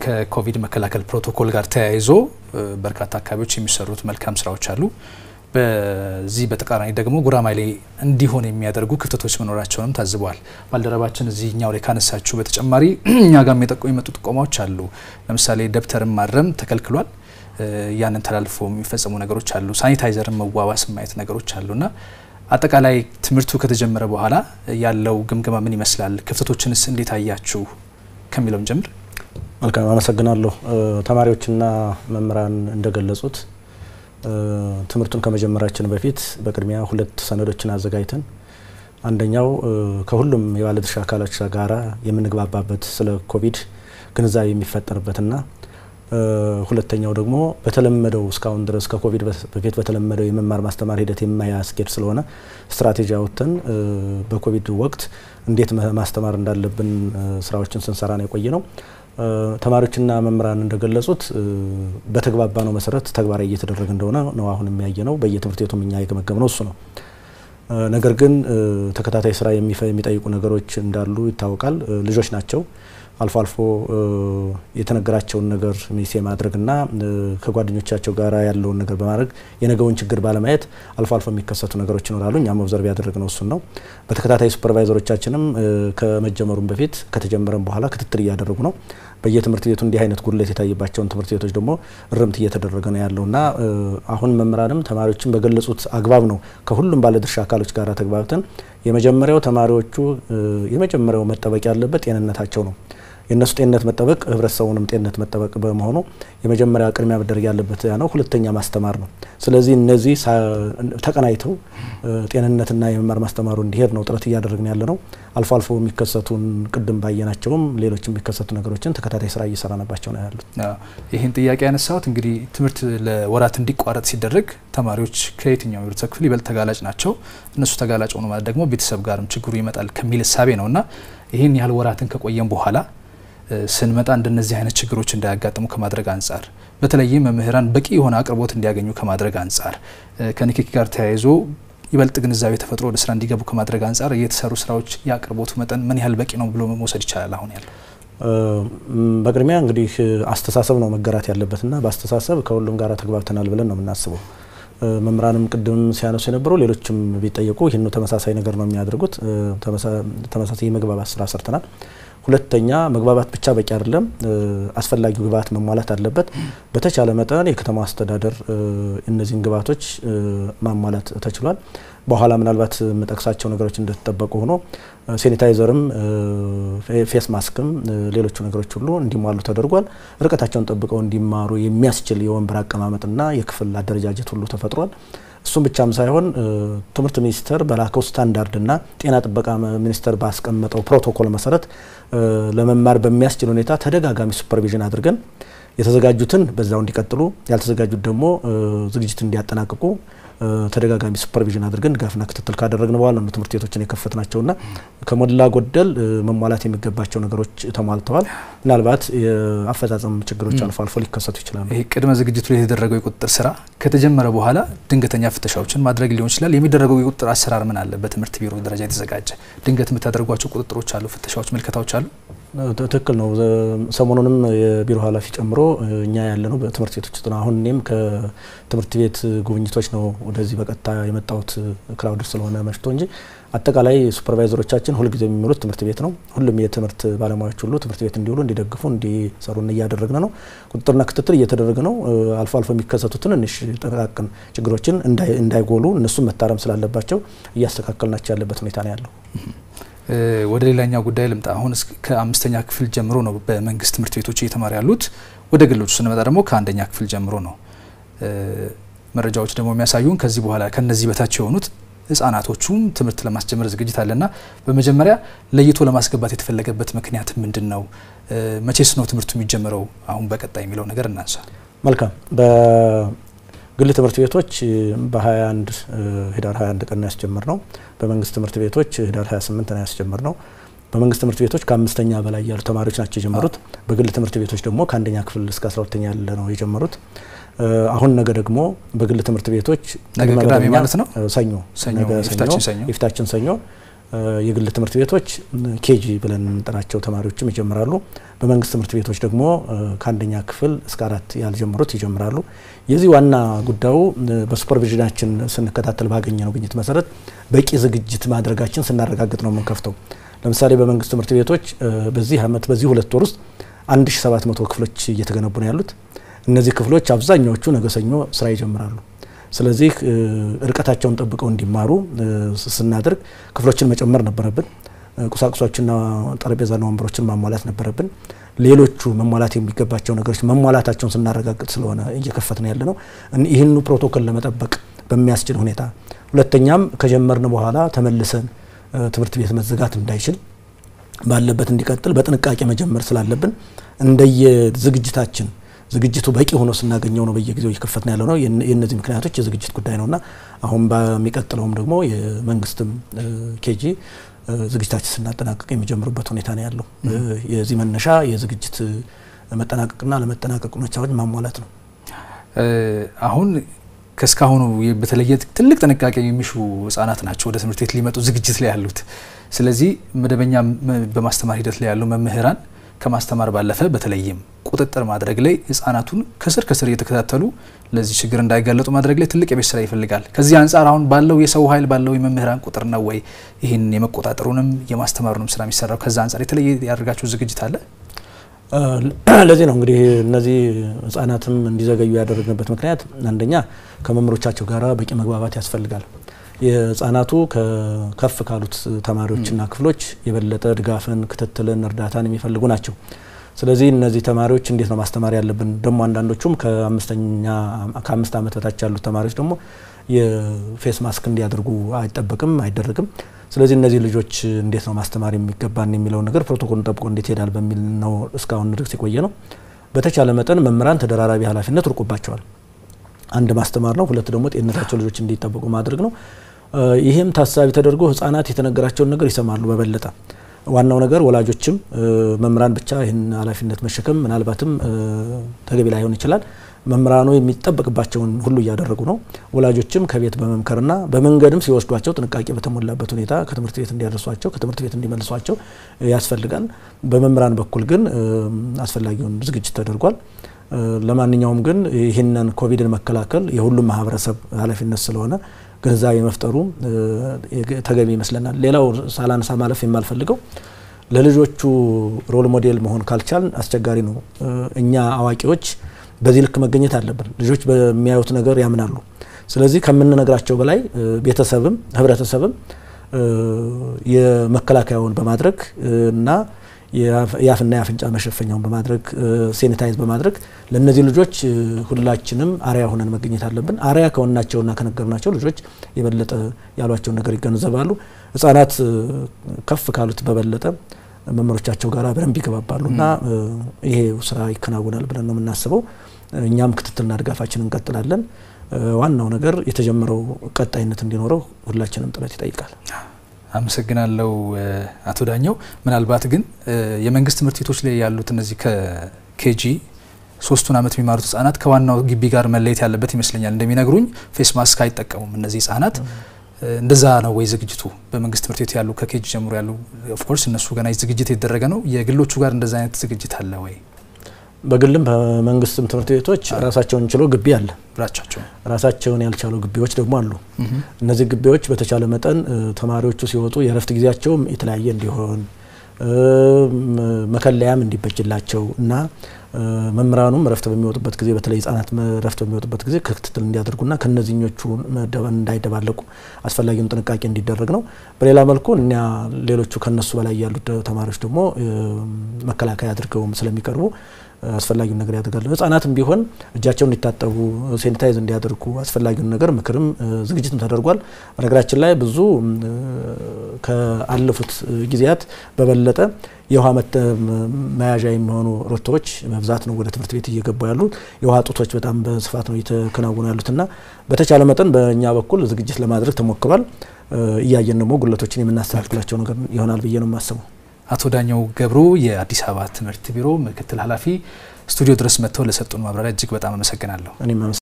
ከኮቪድ መከላከል ፕሮቶኮል ጋር ተያይዞ በርካታ አካባቢዎች የሚሰሩት መልካም ስራዎች አሉ። በዚህ በተቃራኒ ደግሞ ጉራማይሌ እንዲሆን የሚያደርጉ ክፍተቶች መኖራቸውንም ታዝበዋል። ባልደረባችን እዚህኛው ላይ ካነሳችሁ በተጨማሪ እኛ ጋር የመጡ ጥቆማዎች አሉ። ለምሳሌ ደብተርን ማረም ተከልክሏል። ያንን ተላልፎ የሚፈጸሙ ነገሮች አሉ። ሳኒታይዘርን መዋዋስ ማየት ነገሮች አሉና አጠቃላይ ትምህርቱ ከተጀመረ በኋላ ያለው ግምገማ ምን ይመስላል? ክፍተቶችንስ እንዴት አያችሁ ከሚለውም ጀምር። መልካም አመሰግናለሁ። ተማሪዎችና መምህራን እንደገለጹት ትምህርቱን ከመጀመራችን በፊት በቅድሚያ ሁለት ሰነዶችን አዘጋጅተን አንደኛው ከሁሉም የባለድርሻ አካሎች ጋራ የምንግባባበት ስለ ኮቪድ ግንዛቤ የሚፈጠርበትና ሁለተኛው ደግሞ በተለመደው እስካሁን ድረስ ከኮቪድ በፊት በተለመደው የመማር ማስተማር ሂደት የማያስኬድ ስለሆነ ስትራቴጂ አውጥተን በኮቪድ ወቅት እንዴት ማስተማር እንዳለብን ስራዎችን ስንሰራ ነው የቆየ ነው። ተማሪዎችና መምህራን እንደገለጹት በተግባባ ነው መሰረት ተግባራዊ እየተደረገ እንደሆነ ነው አሁን የሚያየ ነው። በየትምህርት ቤቱም እኛ የገመገም ነው እሱ ነው። ነገር ግን ተከታታይ ስራ የሚጠይቁ ነገሮች እንዳሉ ይታወቃል። ልጆች ናቸው። አልፎ አልፎ የተነገራቸውን ነገር ሚስ የማድረግና ከጓደኞቻቸው ጋር ያለውን ነገር በማድረግ የነገውን ችግር ባለማየት አልፎ አልፎ የሚከሰቱ ነገሮች ይኖራሉ። እኛም ኦብዘርቭ ያደረግነው እሱን ነው። በተከታታይ ሱፐርቫይዘሮቻችንም ከመጀመሩም በፊት ከተጀመረም በኋላ ክትትል እያደረጉ ነው። በየትምህርት ቤቱ እንዲህ አይነት ጉድለት የታየባቸውን ትምህርት ቤቶች ደግሞ እርምት እየተደረገ ነው ያለውና አሁን መምህራንም ተማሪዎችን በገለጹት አግባብ ነው ከሁሉም ባለድርሻ አካሎች ጋር ተግባብተን የመጀመሪያው ተማሪዎቹ የመጀመሪያው መጠበቅ ያለበት ጤንነታቸው ነው። የእነሱ ጤንነት መጠበቅ ህብረተሰቡንም ጤንነት መጠበቅ በመሆኑ የመጀመሪያ ቅድሚያ መደረግ ያለበት ያ ነው። ሁለተኛ ማስተማር ነው። ስለዚህ እነዚህ ተቀናይተው ጤንነትና የመማር ማስተማሩ እንዲሄድ ነው ጥረት እያደረግን ያለ ነው። አልፎ አልፎ የሚከሰቱን ቅድም ባየናቸውም ሌሎች የሚከሰቱ ነገሮችን ተከታታይ ስራ እየሰራንባቸው ነው ያሉት። ይህን ጥያቄ ያነሳሁት እንግዲህ ትምህርት ለወራት እንዲቋረጥ ሲደረግ ተማሪዎች ከየትኛው የህብረተሰብ ክፍል ይበልጥ ተጋላጭ ናቸው። እነሱ ተጋላጭ ሆኖ ማለት ደግሞ ቤተሰብ ጋርም ችግሩ ይመጣል ከሚል እሳቤ ነው እና ይህን ያህል ወራትን ከቆየም በኋላ ስንመጣ እንደነዚህ አይነት ችግሮች እንዳያጋጥሙ ከማድረግ አንጻር በተለይም መምህራን በቂ የሆነ አቅርቦት እንዲያገኙ ከማድረግ አንጻር ከንክኪ ጋር ተያይዞ ይበልጥ ግንዛቤ ተፈጥሮ ወደ ስራ እንዲገቡ ከማድረግ አንጻር የተሰሩ ስራዎች የአቅርቦቱ መጠን ምን ያህል በቂ ነው ብሎ መውሰድ ይቻላል? አሁን ያለው በቅድሚያ እንግዲህ አስተሳሰብ ነው መገራት ያለበትና በአስተሳሰብ ከሁሉም ጋር ተግባብተናል ብለን ነው የምናስበው። መምህራንም ቅድም ሲያነሱ የነበረው ሌሎችም ቢጠየቁ ይህን ተመሳሳይ ነገር ነው የሚያደርጉት። ተመሳሳይ የመግባባት ስራ ሰርተናል። ሁለተኛ መግባባት ብቻ በቂ አይደለም። አስፈላጊው ግብዓት መሟላት አለበት። በተቻለ መጠን የከተማ አስተዳደር እነዚህን ግብዓቶች ማሟላት ተችሏል። በኋላ ምናልባት የምጠቅሳቸው ነገሮች እንደተጠበቁ ሆኖ ሴኒታይዘርም፣ ፌስ ማስክም ሌሎቹ ነገሮች ሁሉ እንዲሟሉ ተደርጓል። ርቀታቸውን ጠብቀው እንዲማሩ የሚያስችል የወንበር አቀማመጥና የክፍል አደረጃጀት ሁሉ ተፈጥሯል። እሱም ብቻም ሳይሆን ትምህርት ሚኒስቴር በላከው ስታንዳርድና ጤና ጥበቃ ሚኒስቴር ባስቀመጠው ፕሮቶኮል መሰረት ለመማር በሚያስችል ሁኔታ ተደጋጋሚ ሱፐርቪዥን አድርገን የተዘጋጁትን በዛው እንዲቀጥሉ ያልተዘጋጁት ደግሞ ዝግጅት እንዲያጠናቅቁ ተደጋጋሚ ሱፐርቪዥን አድርገን ድጋፍና ክትትል ካደረግን በኋላ ነው ትምህርት ቤቶችን የከፈት ናቸውና ከሞላ ጎደል መሟላት የሚገባቸው ነገሮች ተሟልተዋል። ምናልባት የአፈጻጸም ችግሮች አልፎ አልፎ ሊከሰቱ ይችላሉ። ይህ ቅድመ ዝግጅቱ ላይ የተደረገው የቁጥጥር ስራ ከተጀመረ በኋላ ድንገተኛ ፍተሻዎችን ማድረግ ሊሆን ይችላል። የሚደረገው የቁጥጥር አሰራር ምን አለ? በትምህርት ቢሮ ደረጃ የተዘጋጀ ድንገት የምታደርጓቸው ቁጥጥሮች አሉ? ፍተሻዎች፣ ምልከታዎች አሉ? ትክክል ነው። ሰሞኑንም የቢሮ ኃላፊ ጨምሮ እኛ ያለ ነው በትምህርት ቤቶች ውስጥ ነው። አሁን እኔም ከትምህርት ቤት ጉብኝቶች ነው ወደዚህ በቀጥታ የመጣሁት ክላውድ ስለሆነ መሽቶ እንጂ አጠቃላይ ሱፐርቫይዘሮቻችን ሁልጊዜ የሚውሉት ትምህርት ቤት ነው። ሁሉም የትምህርት ባለሙያዎች ሁሉ ትምህርት ቤት እንዲውሉ፣ እንዲደግፉ፣ እንዲሰሩ እያደረግን ነው። ቁጥጥርና ክትትል እየተደረገ ነው። አልፎ አልፎ የሚከሰቱ ትንንሽ ጥቃቅን ችግሮችን እንዳይጎሉ እነሱም መታረም ስላለባቸው እያስተካከልናቸው ያለበት ሁኔታ ነው ያለው። ወደ ሌላኛው ጉዳይ ልምጣ። አሁን ከአምስተኛ ክፍል ጀምሮ ነው በመንግስት ትምህርት ቤቶች እየተማሩ ያሉት። ወደ ግሎቹ ስንመጣ ደግሞ ከአንደኛ ክፍል ጀምሮ ነው። መረጃዎች ደግሞ የሚያሳዩን ከዚህ በኋላ ከነዚህ በታች የሆኑት ህጻናቶቹም ትምህርት ለማስጀመር ዝግጅት አለና በመጀመሪያ ለይቶ ለማስገባት የተፈለገበት ምክንያት ምንድን ነው? መቼስ ነው ትምህርቱ የሚጀምረው? አሁን በቀጣይ የሚለው ነገር እናንሳ። መልካም ግል ትምህርት ቤቶች በ21 ህዳር 21 ቀን ያስጀምር ነው። በመንግስት ትምህርት ቤቶች ህዳር 28 ነው ያስጀምር ነው። በመንግስት ትምህርት ቤቶች ከአምስተኛ በላይ ያሉ ተማሪዎች ናቸው የጀመሩት። በግል ትምህርት ቤቶች ደግሞ ከአንደኛ ክፍል እስከ 12ተኛ ያለ ነው የጀመሩት። አሁን ነገ ደግሞ በግል ትምህርት ቤቶች ነገ ቅዳሜ ማለት ነው ሰኞ ሰኞ ነገ የፊታችን ሰኞ የፊታችን ሰኞ የግል ትምህርት ቤቶች ኬጂ ብለን የምንጠራቸው ተማሪዎችም ይጀምራሉ። በመንግስት ትምህርት ቤቶች ደግሞ ከአንደኛ ክፍል እስከ አራት ያልጀመሩት ይጀምራሉ። የዚህ ዋና ጉዳዩ በሱፐርቪዥናችን ስንከታተል ባገኘነው ግኝት መሰረት በቂ ዝግጅት ማድረጋችን ስናረጋግጥ ነው የምንከፍተው። ለምሳሌ በመንግስት ትምህርት ቤቶች በዚህ ዓመት በዚህ ሁለት ወር ውስጥ 1700 ክፍሎች እየተገነቡ ነው ያሉት። እነዚህ ክፍሎች አብዛኛዎቹ ነገ ሰኞ ስራ ይጀምራሉ። ስለዚህ ርቀታቸውን ጠብቀው እንዲማሩ ስናደርግ ክፍሎችን መጨመር ነበረብን። ቁሳቁሶችና ጠረጴዛና ወንበሮችን ማሟላት ነበረብን። ሌሎቹ መሟላት የሚገባቸው ነገሮች መሟላታቸውን ስናረጋግጥ ስለሆነ እየከፈት ነው ያለ ነው። ይህኑ ፕሮቶኮል ለመጠበቅ በሚያስችል ሁኔታ ሁለተኛም ከጀመርን በኋላ ተመልሰን ትምህርት ቤት መዘጋት እንዳይችል ባለበት እንዲቀጥል በጥንቃቄ መጀመር ስላለብን እንደየ ዝግጅታችን ዝግጅቱ በቂ ሆኖ ስናገኘው ነው በየጊዜው እየከፈትን ያለ ነው። የእነዚህ ምክንያቶች የዝግጅት ጉዳይ ነውና አሁን በሚቀጥለውም ደግሞ የመንግስትም ኬጂ ዝግጅታችን ስናጠናቀቅ የሚጀምሩበት ሁኔታ ነው ያለው። የዚህ መነሻ የዝግጅት መጠናቀቅና ለመጠናቀቅ ሁኔታዎች ማሟላት ነው። አሁን ከእስካሁኑ በተለየ ትልቅ ጥንቃቄ የሚሹ ህጻናት ናቸው ወደ ትምህርት ቤት ሊመጡ ዝግጅት ላይ ያሉት። ስለዚህ መደበኛ በማስተማር ሂደት ላይ ያሉ መምህራን ከማስተማር ባለፈ በተለይም ቁጥጥር ማድረግ ላይ ህጻናቱን ከስር ከስር እየተከታተሉ ለዚህ ችግር እንዳይጋለጡ ማድረግ ላይ ትልቅ የቤት ስራ ይፈልጋል። ከዚህ አንጻር አሁን ባለው የሰው ኃይል ባለው የመምህራን ቁጥር ነው ወይ ይህን የመቆጣጠሩንም የማስተማሩንም ስራ የሚሰራው? ከዛ አንጻር የተለየ ያደርጋችሁ ዝግጅት አለ? ለዚህ ነው እንግዲህ እነዚህ ህጻናትም እንዲዘገዩ ያደረግንበት ምክንያት አንደኛ ከመምህሮቻቸው ጋር በቂ መግባባት ያስፈልጋል። የህጻናቱ ከፍ ካሉት ተማሪዎችና ክፍሎች የበለጠ ድጋፍን፣ ክትትልን፣ እርዳታን የሚፈልጉ ናቸው። ስለዚህ እነዚህ ተማሪዎች እንዴት ነው ማስተማር ያለብን? ደግሞ አንዳንዶቹም ከአምስተኛ ከአምስት ዓመት በታች ያሉት ተማሪዎች ደግሞ የፌስ ማስክ እንዲያደርጉ አይጠበቅም፣ አይደረግም። ስለዚህ እነዚህ ልጆች እንዴት ነው ማስተማር የሚገባን የሚለው ነገር ፕሮቶኮሉን ጠብቆ እንዴት ይሄዳል በሚል ነው እስካሁን ድረስ የቆየ ነው። በተቻለ መጠን መምህራን ተደራራቢ ኃላፊነት ርቆባቸዋል። አንድ ማስተማር ነው፣ ሁለት ደግሞ ጤንነታቸው ልጆች እንዲጠበቁ ማድረግ ነው። ይህም ታሳቢ ተደርጎ ህጻናት የተነገራቸውን ነገር ይሰማሉ በበለጠ ዋናው ነገር ወላጆችም መምህራን ብቻ ይህን ኃላፊነት መሸከም ምናልባትም ተገቢ ላይሆን ይችላል። መምህራኑ የሚጠበቅባቸውን ሁሉ እያደረጉ ነው። ወላጆችም ከቤት በመምከርና በመንገድም ሲወስዷቸው ጥንቃቄ በተሞላበት ሁኔታ ከትምህርት ቤት እንዲያደርሷቸው ከትምህርት ቤት እንዲመልሷቸው ያስፈልጋል። በመምህራን በኩል ግን አስፈላጊውን ዝግጅት ተደርጓል። ለማንኛውም ግን ይህንን ኮቪድን መከላከል የሁሉም ማህበረሰብ ኃላፊነት ስለሆነ ግንዛቤ መፍጠሩ ተገቢ ይመስለናል። ሌላው ሳላነሳ ማለፍ የማልፈልገው ለልጆቹ ሮል ሞዴል መሆን ካልቻልን አስቸጋሪ ነው። እኛ አዋቂዎች በዚህ ልክ መገኘት አለብን። ልጆች በሚያዩት ነገር ያምናሉ። ስለዚህ ከምንነግራቸው በላይ ቤተሰብም ህብረተሰብም የመከላከያውን በማድረግ እና የአፍና የአፍንጫ መሸፈኛውን በማድረግ ሴኒታይዝ በማድረግ ለእነዚህ ልጆች ሁላችንም አርያ ሆነን መገኘት አለብን። አርያ ከሆናቸውና ከነገርናቸው ልጆች የበለጠ ያሏቸውን ነገር ይገነዘባሉ። ህጻናት ከፍ ካሉት በበለጠ መምህሮቻቸው ጋር በደንብ ይገባባሉ እና ይሄ ስራ ይከናወናል ብለን ነው የምናስበው። እኛም ክትትልና ድጋፋችን እንቀጥላለን። ዋናው ነገር የተጀመረው ቀጣይነት እንዲኖረው ሁላችንም ጥረት ይጠይቃል። አመሰግናለሁ አቶ ዳኘው። ምናልባት ግን የመንግስት ትምህርት ቤቶች ላይ ያሉት እነዚህ ከኬጂ ሶስቱን ዓመት የሚማሩት ህጻናት ከዋናው ግቢ ጋር መለየት ያለበት ይመስለኛል። እንደሚነግሩኝ ፌስ ማስክ አይጠቀሙም እነዚህ ህጻናት። እንደዛ ነው ወይ ዝግጅቱ? በመንግስት ትምህርት ቤት ያሉ ከኬጂ ጀምሮ ያሉ ኦፍኮርስ እነሱ ገና ዝግጅት የተደረገ ነው። የግሎቹ ጋር እንደዛ አይነት ዝግጅት አለ ወይ? በግልም በመንግስትም ትምህርት ቤቶች ራሳቸውን ችሎ ግቢ አለ። ብራቻቸው ራሳቸውን ያልቻሉ ግቢዎች ደግሞ አሉ። እነዚህ ግቢዎች በተቻለ መጠን ተማሪዎቹ ሲወጡ የእረፍት ጊዜያቸውም የተለያየ እንዲሆን መከለያም እንዲበጅላቸው እና መምህራኑም እረፍት በሚወጡበት ጊዜ በተለይ ህጻናት እረፍት በሚወጡበት ጊዜ ክትትል እንዲያደርጉና ከነዚህኞቹ እንዳይደባለቁ አስፈላጊውን ጥንቃቄ እንዲደረግ ነው። በሌላ መልኩ እኛ ሌሎቹ ከነሱ በላይ ያሉት ተማሪዎች ደግሞ መከላከያ አድርገውም ስለሚቀርቡ አስፈላጊውን ነገር ያደርጋሉ። ህጻናትም ቢሆን እጃቸውን እንዲታጠቡ ሴኒታይዝ እንዲያደርጉ አስፈላጊውን ነገር ምክርም ዝግጅትም ተደርጓል። በነገራችን ላይ ብዙ ከአለፉት ጊዜያት በበለጠ የውሃ መያዣ የሚሆኑ ሮቶዎች በብዛት ነው ወደ ትምህርት ቤት እየገቡ ያሉት። የውሃ ጡቶች በጣም በስፋት ነው እየተከናወኑ ያሉትና በተቻለ መጠን በእኛ በኩል ዝግጅት ለማድረግ ተሞክሯል። እያየን ደግሞ ጉለቶችን የምናስተካክላቸው ነገር ይሆናል ብዬ ነው የማስበው። አቶ ዳኘው ገብሩ የአዲስ አበባ ትምህርት ቢሮ ምክትል ኃላፊ ስቱዲዮ ድረስ መጥተው ለሰጡን ማብራሪያ እጅግ በጣም አመሰግናለሁ። እኔም